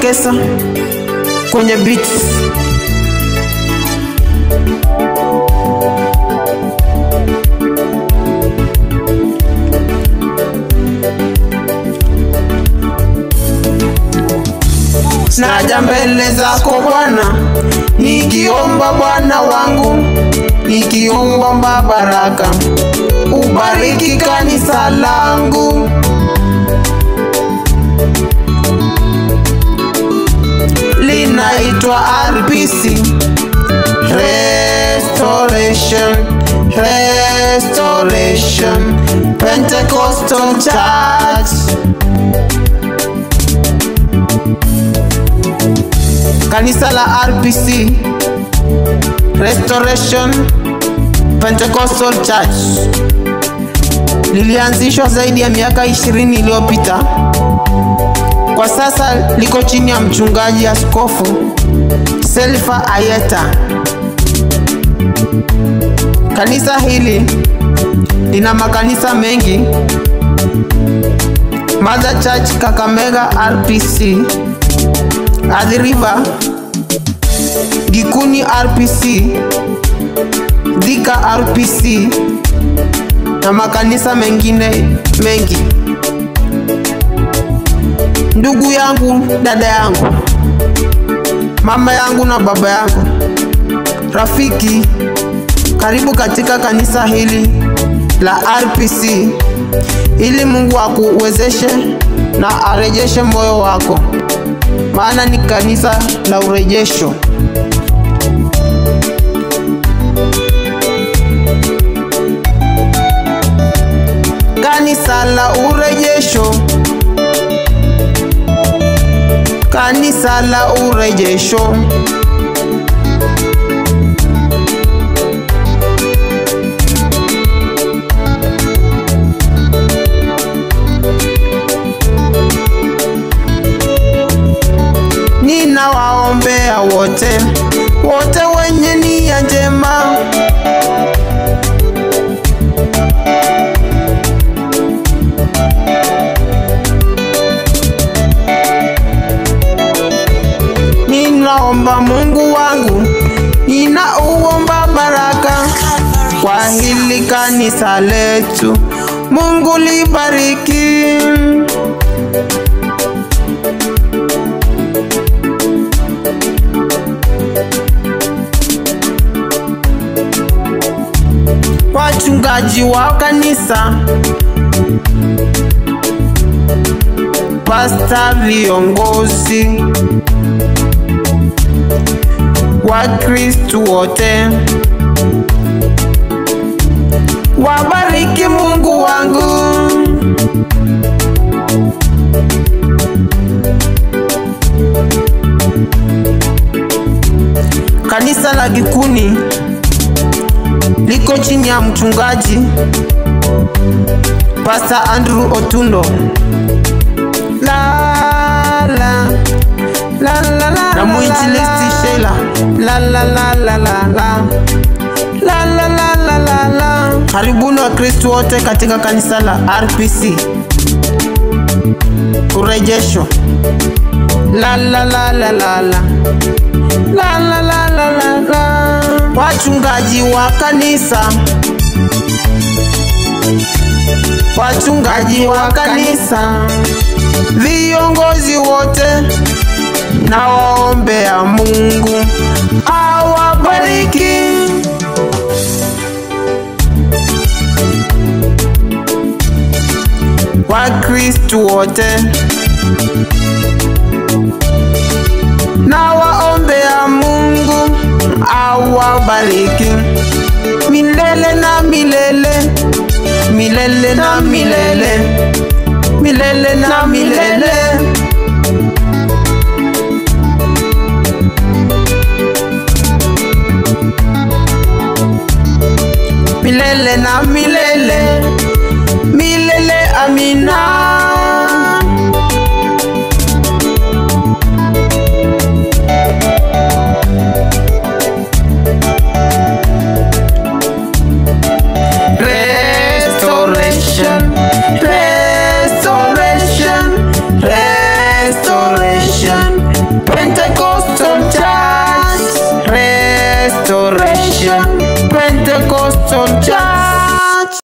Makesa kwenye beats. Naja mbele zako Bwana, nikiomba Bwana wangu, nikiomba baraka, ubariki kanisa langu. Linaitwa RPC Restoration Restoration Pentecostal Church. Kanisa la RPC Restoration Pentecostal Church lilianzishwa zaidi ya miaka 20 iliyopita. Kwa sasa liko chini ya mchungaji askofu Selfa Ayeta. Kanisa hili lina makanisa mengi: Mother Church Kakamega RPC, Athi River, Gikuni RPC, Thika RPC na makanisa mengine mengi. Ndugu yangu, dada yangu, mama yangu na baba yangu, rafiki, karibu katika kanisa hili la RPC ili Mungu akuwezeshe na arejeshe moyo wako, maana ni kanisa la urejesho. Kanisa la urejesho, kanisa la urejesho. Ninawaombea wote wote wenye nia njema Ninaomba Mungu wangu, ninauomba baraka kwa hili kanisa letu. Mungu libariki. Wachungaji wa kanisa, pasta, viongozi Wakristu wote wabariki Mungu wangu. Kanisa la Gikuni liko chini ya mchungaji Pastor Andrew Otundo. La, la, la, la, la, na mwinjilisti Sheila la la la la la la la la la la la la. Karibuni Wakristo wote katika kanisa la RPC urejesho. La la la la la la la la la la la la. Wachungaji wa kanisa, wachungaji wa kanisa, viongozi wote na waombea Mungu awabariki. Wakristu wote na waombea Mungu awabariki milele na milele, milele na milele, milele na milele. milele na milele, milele amina. Restoration, restoration, restoration, restoration Pentecostal church